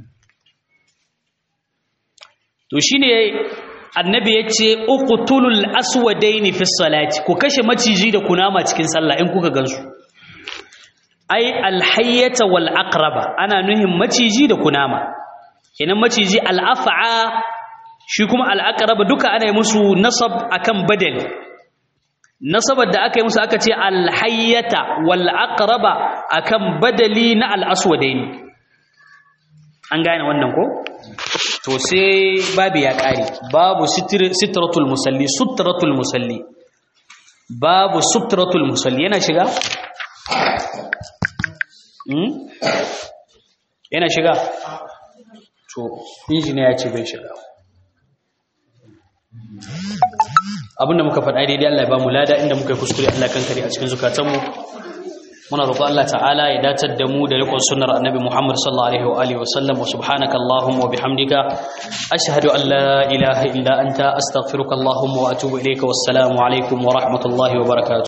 to shine annabi yace uqtulul aswadaini fi salati ku kashe maciji da kunama cikin sallah in kuka gansu ai alhayyata wal aqraba ana nuhin maciji da kunama kenan maciji al af'a shi kuma al aqraba duka ana yi musu nasab akan badali nasabar da aka yi musu aka ce al hayyata wal aqraba akan badali na al aswadaini an gane wannan ko to sai babu ya kare babu sitratul musalli sutratul musalli babu sutratul musalli yana shiga yana shiga to injiniya ya ce bai shiga abinda muka faɗa daidai Allah ya ba mu lada inda muka yi kuskure Allah kan kare a cikin zukatanmu muna roƙon Allah ta'ala ya datar da mu da rikon sunnar annabi Muhammad sallallahu alaihi wa alihi wa sallam wa subhanaka allahumma wa bihamdika ashhadu an la ilaha illa anta astaghfiruka allahumma wa atubu ilayka wassalamu alaikum wa rahmatullahi wa barakatuh